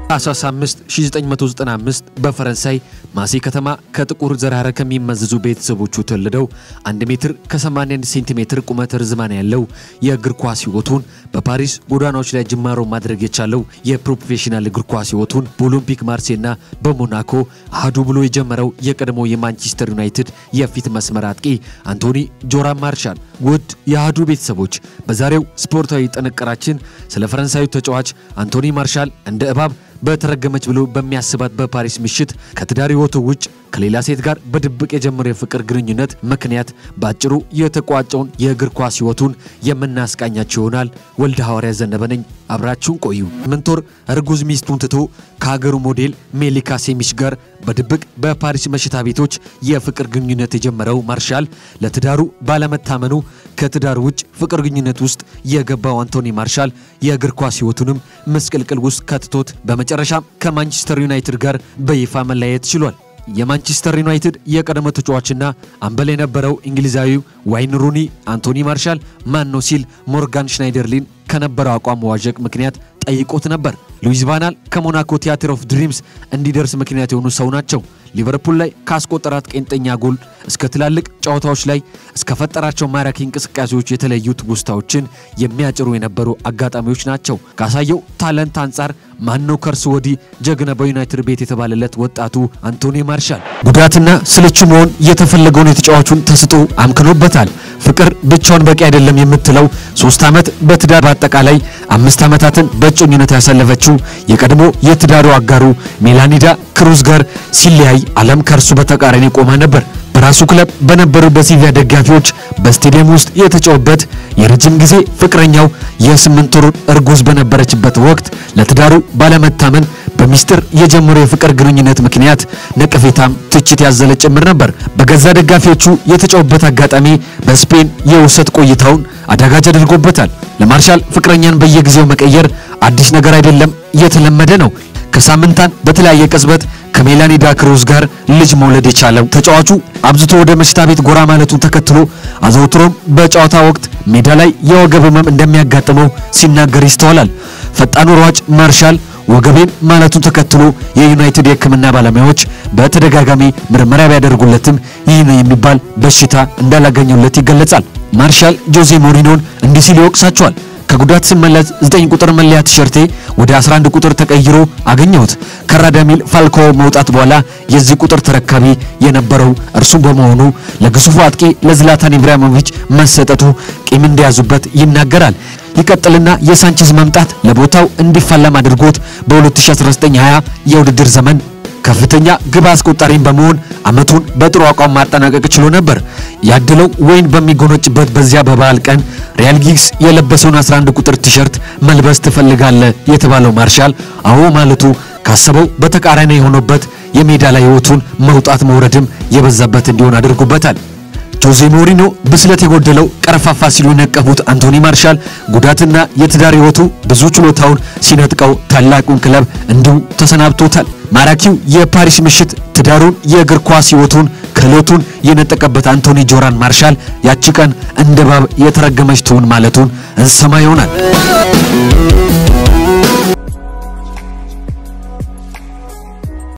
ታኅሳስ 5 1995 በፈረንሳይ ማሴ ከተማ ከጥቁር ዘር ሐረግ ከሚመዘዙ ቤተሰቦቹ ተወልደው 1 ሜትር ከ81 ሴንቲሜትር ቁመት ርዝማን ያለው የእግር ኳስ ሕይወቱን በፓሪስ ጎዳናዎች ላይ ጅማሮ ማድረግ የቻለው የፕሮፌሽናል እግር ኳስ ሕይወቱን በኦሎምፒክ ማርሴና በሞናኮ አህዱ ብሎ የጀመረው የቀድሞ የማንቸስተር ዩናይትድ የፊት መስመር አጥቂ አንቶኒ ጆራን ማርሻል። ውድ የአህዱ ቤተሰቦች በዛሬው ስፖርታዊ ጥንቅራችን ስለ ፈረንሳዩ ተጫዋች አንቶኒ ማርሻል እንደ እባብ በተረገመች ብሎ በሚያስባት በፓሪስ ምሽት ከትዳር ሕይወቱ ውጭ ከሌላ ሴት ጋር በድብቅ የጀመረው የፍቅር ግንኙነት ምክንያት በአጭሩ የተቋጨውን የእግር ኳስ ሕይወቱን የምናስቃኛቸው ይሆናል። ወልደ ሐዋርያ ዘነበ ነኝ። አብራችሁን ቆዩ። ስምንት ወር እርጉዝ ሚስቱን ትቶ ከሀገሩ ሞዴል ሜሊካ ሴሚሽ ጋር በድብቅ በፓሪስ መሽታ ቤቶች የፍቅር ግንኙነት የጀመረው ማርሻል ለትዳሩ ባለመታመኑ ከትዳር ውጭ ፍቅር ግንኙነት ውስጥ የገባው አንቶኒ ማርሻል የእግር ኳስ ሕይወቱንም ምስቅልቅል ውስጥ ከትቶት በመጨረሻም ከማንቸስተር ዩናይትድ ጋር በይፋ መለያየት ችሏል። የማንቸስተር ዩናይትድ የቀድሞ ተጫዋችና አምበል የነበረው እንግሊዛዊው ዋይን ሩኒ አንቶኒ ማርሻል ማን ነው ሲል ሞርጋን ሽናይደርሊን ከነበረው አቋም መዋዠቅ ምክንያት ጠይቆት ነበር። ሉዊስ ቫናል ከሞናኮ ቲያትር ኦፍ ድሪምስ እንዲደርስ ምክንያት የሆኑ ሰው ናቸው። ሊቨርፑል ላይ ካስቆጠራት ቄንጠኛ ጎል እስከ ትላልቅ ጨዋታዎች ላይ እስከ ፈጠራቸው ማራኪ እንቅስቃሴዎች የተለዩ ትውስታዎችን የሚያጭሩ የነበሩ አጋጣሚዎች ናቸው። ካሳየው ታለንት አንጻር ማነው ከእርሱ ወዲህ ጀግና በዩናይትድ ቤት የተባለለት ወጣቱ አንቶኒ ማርሻል ጉዳትና ስልቹ መሆን የተፈለገውን የተጫዋቹን ተስጦ አምክኖበታል። ፍቅር ብቻውን በቂ አይደለም የምትለው ሶስት ዓመት በትዳር በአጠቃላይ አምስት ዓመታትን በእጮኝነት ያሳለፈችው የቀድሞ የትዳሩ አጋሩ ሜላኒዳ ክሩዝ ጋር ሲለያይ ዓለም ከእርሱ በተቃራኒ ቆማ ነበር። በራሱ ክለብ በነበሩ በሲቪያ ደጋፊዎች በስቴዲየም ውስጥ የተጫወበት የረጅም ጊዜ ፍቅረኛው የስምንት ወር እርጉዝ በነበረችበት ወቅት ለትዳሩ ባለመታመን በሚስጥር የጀመረው የፍቅር ግንኙነት ምክንያት ነቀፌታም ትችት ያዘለ ጭምር ነበር። በገዛ ደጋፊዎቹ የተጫወበት አጋጣሚ በስፔን የውሰት ቆይታውን አዳጋጅ አድርጎበታል። ለማርሻል ፍቅረኛን በየጊዜው መቀየር አዲስ ነገር አይደለም፣ የተለመደ ነው። ከሳምንታን በተለያየ ቅጽበት ከሜላኒዳ ክሩዝ ጋር ልጅ መውለድ የቻለው ተጫዋቹ አብዝቶ ወደ መሽታ ቤት ጎራ ማለቱን ተከትሎ አዘውትሮም በጨዋታ ወቅት ሜዳ ላይ የወገብ ህመም እንደሚያጋጥመው ሲናገር ይስተዋላል። ፈጣኑ ሯጭ ማርሻል ወገቤን ማለቱን ተከትሎ የዩናይትድ የሕክምና ባለሙያዎች በተደጋጋሚ ምርመራ ቢያደርጉለትም ይህ ነው የሚባል በሽታ እንዳላገኙለት ይገለጻል። ማርሻል ጆዜ ሞሪኖን እንዲህ ሲል ይወቅሳቸዋል። ከጉዳት ስመለስ 9 ቁጥር መለያ ቲሸርቴ ወደ 11 ቁጥር ተቀይሮ አገኘሁት። ከራዳሚል ፋልኮ መውጣት በኋላ የዚህ ቁጥር ተረካቢ የነበረው እርሱ በመሆኑ ለግዙፉ አጥቂ ለዝላታን ኢብራሂሞቪች መሰጠቱ ቂም እንደያዙበት ይናገራል። ይቀጥልና የሳንቼዝ መምጣት ለቦታው እንዲፋለም አድርጎት በ2019/20 የውድድር ዘመን ከፍተኛ ግብ አስቆጣሪም በመሆን ዓመቱን በጥሩ አቋም ማጠናቀቅ ችሎ ነበር። ያድለው ወይን በሚጎነጭበት በዚያ በበዓል ቀን ሪያል ጊግስ የለበሰውን 11 ቁጥር ቲሸርት መልበስ ትፈልጋለህ የተባለው ማርሻል አዎ ማለቱ ካሰበው በተቃራኒ የሆነበት የሜዳ ላይ ሕይወቱን መውጣት መውረድም የበዛበት እንዲሆን አድርጎበታል። ጆዜ ሞሪኖ ብስለት የጎደለው ቀርፋፋ ሲሉ የነቀፉት አንቶኒ ማርሻል ጉዳትና የትዳር ሕይወቱ ብዙ ችሎታውን ሲነጥቀው ታላቁን ክለብ እንዲሁ ተሰናብቶታል። ማራኪው የፓሪስ ምሽት ትዳሩን፣ የእግር ኳስ ሕይወቱን፣ ክህሎቱን የነጠቀበት አንቶኒ ጆራን ማርሻል ያቺ ቀን እንደ እባብ የተረገመች ትሁን ማለቱን እንሰማ ይሆናል።